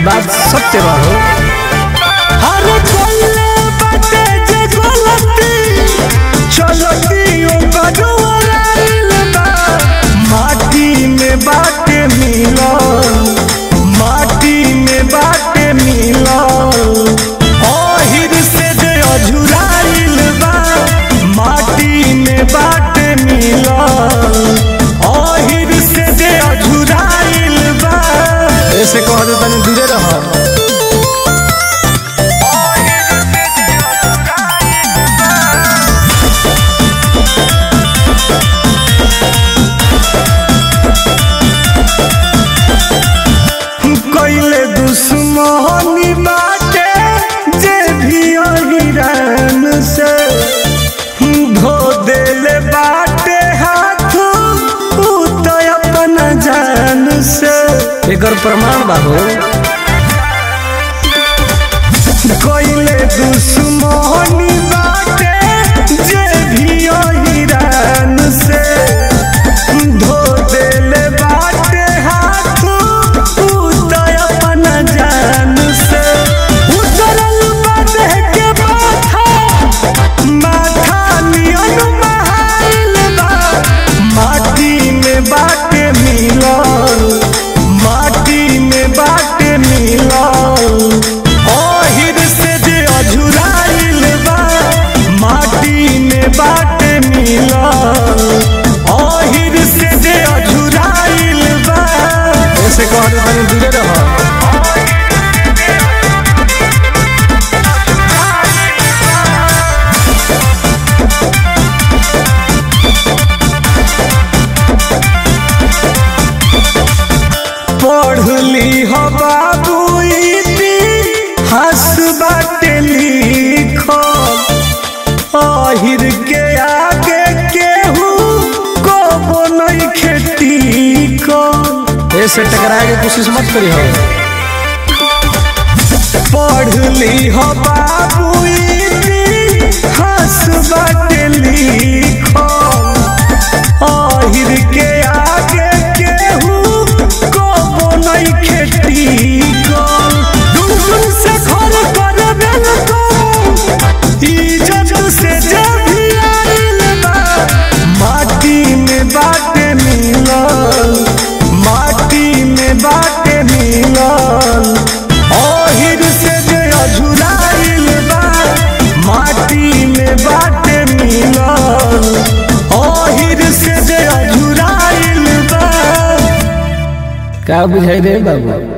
बात सत्य बा हो अरे कोल्ले बाटे जे गलती चलती ओ बडुआइल बा माटी में बाटे मिलल माटी में बाटे मिलल ओहिर से जे अझुराइल बा माटी में बाटे मिलल ओहिर से जे अझुराइल बा ऐसे कह दे तनी दूरे रह कैले दुश्मनी बाटे जे भी हिरन से धो देले बाटे हाथ उ तो अपन जान से एकर प्रमाण बा हो कैले दुश्मनी बाटे जे भी हिरन से धो देले बाटे हाथ उ तो अपन जान से उतरल बाटे के माथा माथा नियन महाइल बा माटी में बाटे मिलल माटी में बाटे मिलल ओहिर से जे अझुराइल बा माटी में बाटे मिलल ओहिर से जे अझुराइल बा ऐसे कह दे तनी दूरे रह पढ़ली हो बाबू हंस बाटे लिखल अहिर के आगे केहू को नहीं खेती कल ऐसे टकराए के कोशिश मत करी हो पढ़ली हो बाबू हंस बाटे लिखल अहिर के आगे केहू को नहीं खेती कल दुश्मन से घर पर बेल को इज्जत से जब भी आइल बा माटी में बाटे मिलल माटी में बाटे मिलल ओहिर से जे अझुराइल बा माटी में बाटे मिलल ओहिर से जे अझुराइल बा का बुझाई रे बाबू